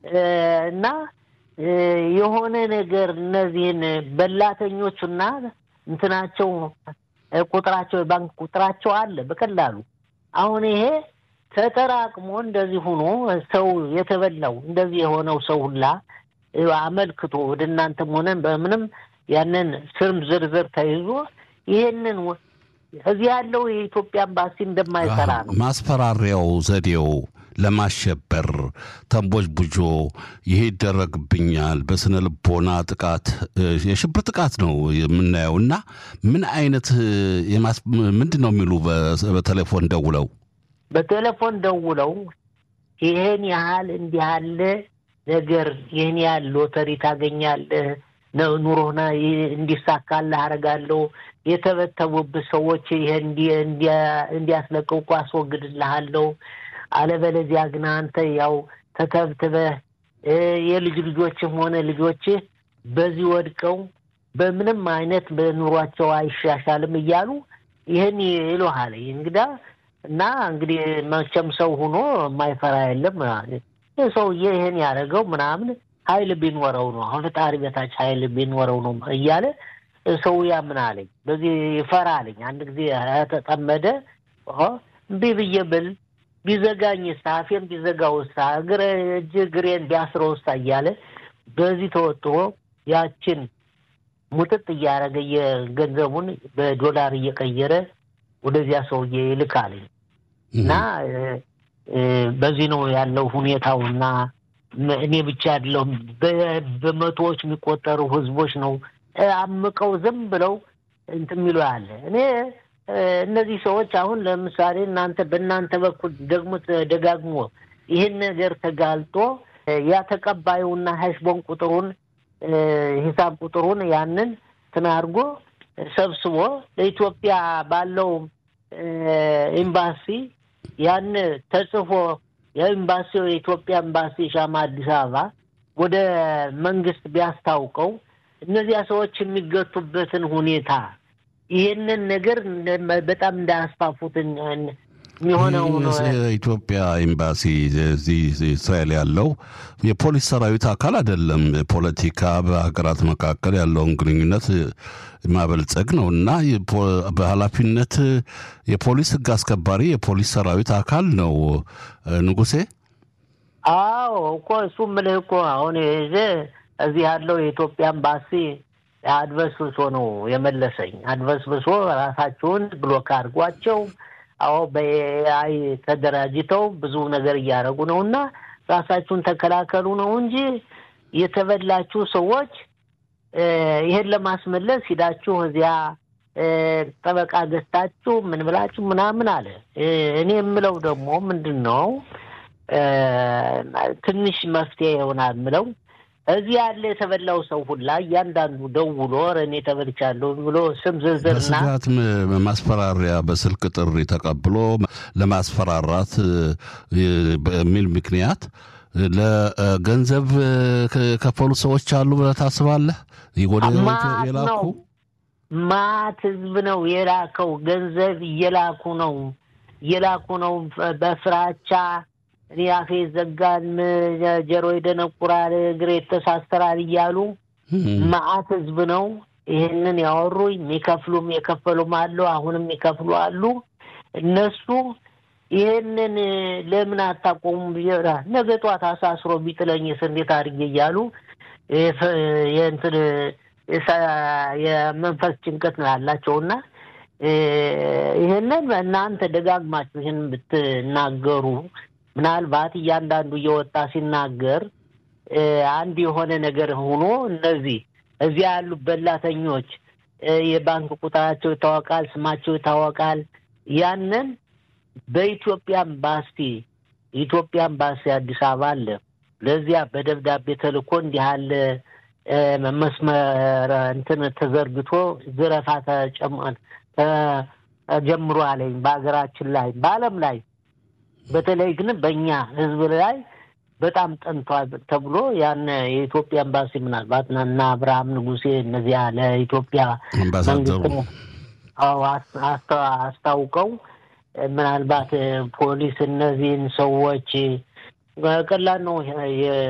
እና የሆነ ነገር እነዚህን በላተኞቹና እንትናቸው ቁጥራቸው የባንክ ቁጥራቸው አለ በቀላሉ አሁን ይሄ ተጠራቅሞ እንደዚህ ሆኖ ሰው የተበላው እንደዚህ የሆነው ሰው ሁላ አመልክቶ ወደ እናንተም ሆነን በምንም ያንን ስም ዝርዝር ተይዞ ይሄንን እዚህ ያለው የኢትዮጵያ ኤምባሲ እንደማይሰራ ነው ማስፈራሪያው ዘዴው ለማሸበር ተንቦች ቡጆ ይሄ ይደረግብኛል፣ በስነ ልቦና ጥቃት፣ የሽብር ጥቃት ነው የምናየው። እና ምን አይነት ምንድን ነው የሚሉ በቴሌፎን ደውለው በቴሌፎን ደውለው ይህን ያህል እንዲህ ያለ ነገር ይህን ያህል ሎተሪ ታገኛለህ፣ ኑሮና እንዲሳካልህ አደርጋለሁ፣ የተበተቡብህ ሰዎች ይህን እንዲያስለቅቁ አስወግድልሃለሁ አለበለዚያ ግን አንተ ያው ተተብትበህ የልጅ ልጆችም ሆነ ልጆችህ በዚህ ወድቀው በምንም አይነት በኑሯቸው አይሻሻልም እያሉ ይህን ይሉሃል። እንግዳ እና እንግዲህ መቼም ሰው ሆኖ የማይፈራ የለም። ሰውዬ ይህን ያደረገው ምናምን ኃይል ቢኖረው ነው አሁን ፈጣሪ በታች ኃይል ቢኖረው ነው እያለ ሰው ያምን አለኝ። በዚህ ይፈራ አለኝ። አንድ ጊዜ ተጠመደ እምቢ ብዬ ብል ቢዘጋኝ ሳ አፌን ቢዘጋው ሳ እግረ እጅ እግሬን ቢያስረው ሳ እያለ በዚህ ተወጥሮ ያችን ሙጥጥ እያደረገ የገንዘቡን በዶላር እየቀየረ ወደዚያ ሰውዬ ይልካልኝ እና በዚህ ነው ያለው ሁኔታው። እና እኔ ብቻ አይደለሁም በመቶዎች የሚቆጠሩ ህዝቦች ነው አምቀው ዝም ብለው እንትን የሚሉ ያለ እኔ እነዚህ ሰዎች አሁን ለምሳሌ እናንተ በእናንተ በኩል ደግሞ ደጋግሞ ይህን ነገር ተጋልጦ ያ ተቀባዩና ሀሽቦን ቁጥሩን ሂሳብ ቁጥሩን ያንን እንትን አድርጎ ሰብስቦ ለኢትዮጵያ ባለው ኤምባሲ ያን ተጽፎ የኤምባሲው የኢትዮጵያ ኤምባሲ ሻማ አዲስ አበባ ወደ መንግስት ቢያስታውቀው እነዚያ ሰዎች የሚገቱበትን ሁኔታ ይህንን ነገር በጣም እንዳያስፋፉት የሚሆነው የኢትዮጵያ ኤምባሲ እዚህ እስራኤል ያለው የፖሊስ ሰራዊት አካል አይደለም። ፖለቲካ በሀገራት መካከል ያለውን ግንኙነት ማበልጸግ ነው እና በኃላፊነት የፖሊስ ህግ አስከባሪ የፖሊስ ሰራዊት አካል ነው። ንጉሴ አዎ እኮ እሱ ምልህ እኮ አሁን እዚህ ያለው የኢትዮጵያ ኤምባሲ አድበስብሶ ነው የመለሰኝ። አድበስብሶ ራሳቸውን ብሎክ አድርጓቸው፣ አዎ በኤአይ ተደራጅተው ብዙ ነገር እያደረጉ ነው እና ራሳችሁን ተከላከሉ ነው እንጂ የተበላችሁ ሰዎች ይሄን ለማስመለስ ሂዳችሁ እዚያ ጠበቃ ገዝታችሁ ምን ብላችሁ ምናምን አለ። እኔ የምለው ደግሞ ምንድን ነው ትንሽ መፍትሄ ይሆናል ምለው እዚህ ያለ የተበላው ሰው ሁላ እያንዳንዱ ደውሎ እኔ ተበልቻለሁ ብሎ ስም ዝርዝርና በስጋት ማስፈራሪያ በስልክ ጥሪ ተቀብሎ ለማስፈራራት በሚል ምክንያት ለገንዘብ ከፈሉ ሰዎች አሉ ብለህ ታስባለህ? ወደ የላኩ ማት ህዝብ ነው የላከው። ገንዘብ እየላኩ ነው እየላኩ ነው በፍራቻ እኔ አፌ ይዘጋል፣ ጀሮ ይደነቁራል፣ እግሬ ይተሳሰራል እያሉ መዓት ህዝብ ነው ይህንን ያወሩ። የሚከፍሉም የከፈሉም አሉ፣ አሁንም የሚከፍሉ አሉ። እነሱ ይህንን ለምን አታቆሙም? ነገ ጧት አሳስሮ ቢጥለኝስ እንዴት አድርጌ እያሉ የእንትን የመንፈስ ጭንቀት ነው ያላቸውና ይህንን እናንተ ደጋግማችሁ ይህን ብትናገሩ ምናልባት እያንዳንዱ እየወጣ ሲናገር አንድ የሆነ ነገር ሆኖ እነዚህ እዚያ ያሉ በላተኞች የባንክ ቁጥራቸው ይታወቃል፣ ስማቸው ይታወቃል። ያንን በኢትዮጵያ ኤምባሲ የኢትዮጵያ ኤምባሲ አዲስ አበባ አለ። ለዚያ በደብዳቤ ተልኮ እንዲህ ያለ መስመር እንትን ተዘርግቶ ዝረፋ ተጀምሮ አለኝ በሀገራችን ላይ በዓለም ላይ በተለይ ግን በእኛ ሕዝብ ላይ በጣም ጠንቷል ተብሎ ያን የኢትዮጵያ ኤምባሲ ምናልባት እና አብርሃም ንጉሴ እነዚያ ለኢትዮጵያ መንግስት አስታውቀው ምናልባት ፖሊስ እነዚህን ሰዎች ቀላል ነው